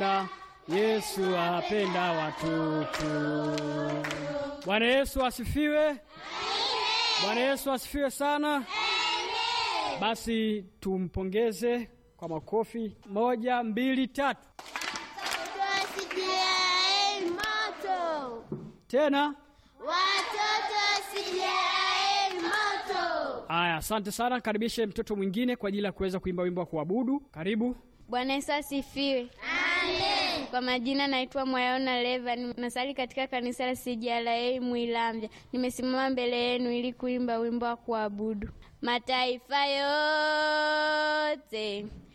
Yesu apenda watoto. Bwana Yesu asifiwe. Bwana Yesu asifiwe sana. Basi tumpongeze kwa makofi. Moja, mbili, tatu. Wasijiae moto, Tena watoto wasijiae moto. haya, asante sana. Karibishe mtoto mwingine kwa ajili ya kuweza kuimba wimbo wa kuabudu. Karibu. Bwana Yesu asifiwe. Amen. Kwa majina naitwa Mwayaona Leva, nasali katika kanisa la CJLA Mwilamvya. Nimesimama mbele yenu ili kuimba wimbo wa kuabudu. Mataifa yote